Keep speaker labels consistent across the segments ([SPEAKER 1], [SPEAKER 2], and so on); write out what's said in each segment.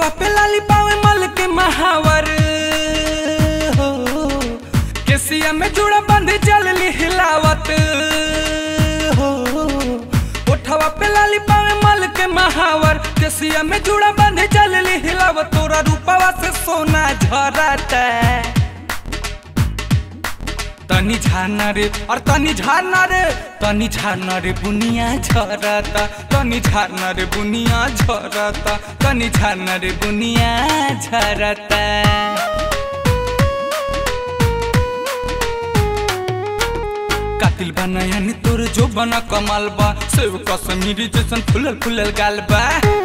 [SPEAKER 1] ओठवा पे लाली पावे मल के महावर हो केसिया में जुड़ा बंद चल ली हिलावत हो ओठवा पे लाली पावे मल के महावर केसिया में जुड़ा बंद चल ली हिलावत तोरा रूपवा से सोना झरता तनी झारना रे और तनी झारना रे तनी झारना रे बुनिया झरता तनी झारना रे बुनिया झरता तनी झारना रे बुनिया झरता कातिल बनाया नि तोर जो बना कमाल बा सेव कश्मीरी जैसन फुलल फुलल गाल बा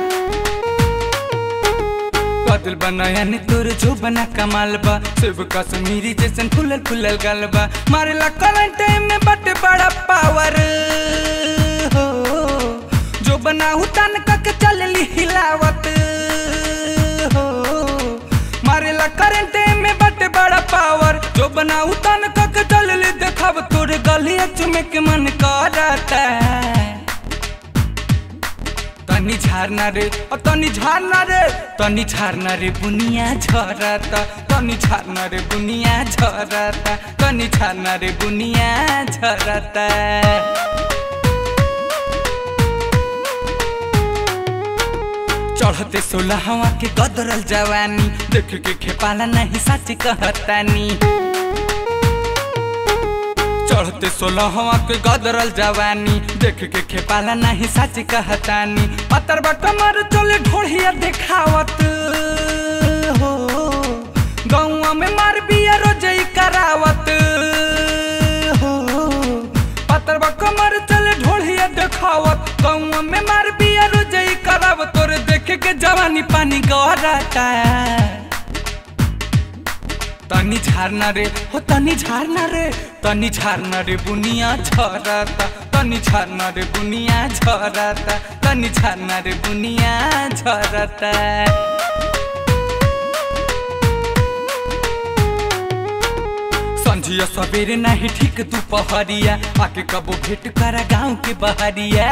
[SPEAKER 1] कातिल बनाया नि तोर जो बना कमाल बा सेव कश्मीरी जैसन फुलल फुलल गाल बा मारेला करंट में बट बड़ा पावर हो जो बना हुतान कक चलली हिलावत हो मारेला करंट में बट बड़ा पावर जो बना उतान कक चलली देखब तोरे गलिया चुमे के मन करता तनी झारना रे ओ तनी झारना रे तनी झारना रे बुनिया झरता तनी झारना रे बुनिया झरता तनी झारना रे बुनिया झरता चढ़ते सोलहवा के गदरल जवानी देख के खेपाला नहीं सच कहतानी चढ़ते सोलहवा के गदरल जवानी देख के खेपाला नहीं सच कहतानी पतर बटमर चले ढोढ़िया देखावत हो गौवा में मार बिया रोजई करावत हो पतर कमर चले ढोढ़िया देखावत गौवा में मार बिया रोजई करावत तोरे देख के जवानी पानी गहराता तनी झारना रे हो तनी झारना रे तनी झारना रे बुनिया झरता तनी झारना रे बुनिया झरता तनी झारना रे बुनिया झरता संझिया सवेरे नहीं ठीक दोपहरिया आके कबो भेंट करा गाँव के बहरिया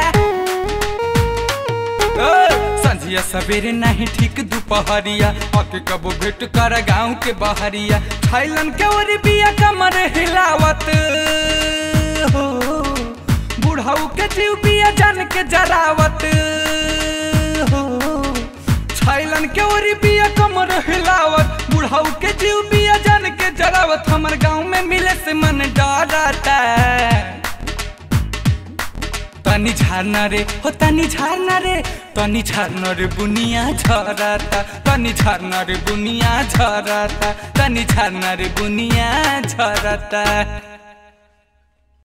[SPEAKER 1] संझिया सवेरे नहीं ठीक दोपहरिया आके कबो भेंट कर गाँव के बहरिया थाईलैंड के ओरी बिया कमर हिलावत हो बुढ़ाऊ के जीव बिया जान के जरावत हो थाईलैंड के ओरी बिया कमर हिलावत बुढ़ाऊ के जीव बिया जान के जरावत हमर गाँव में मिले से मन डरता तनी झारना रे हो तनी झारना रे तनी झारना रे बुनिया झरता तनी झारना रे बुनिया झरता तनी झारना रे बुनिया झरता